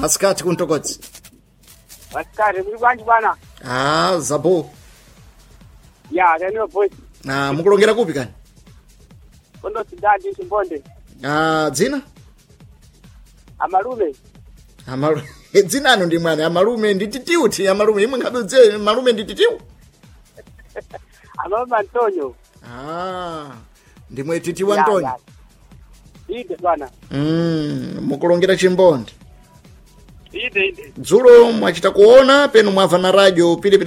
masikati kuntokodzi masikati muli bwanji bwana ah zabo ya kaniwa voice ah mukulongera kupi kani kondo sidadi chimbonde ah dzina amalume amalu dzinano ndi mwana amalume ndi titiuti amalume imwe ngabudze malume ndi titiu amalume antonio ah ndimwe titi wa ntonyi ide bwana mm mukulongera chimbonde ide ide dzulo mwachita kuona penu mwamva na radio pilipili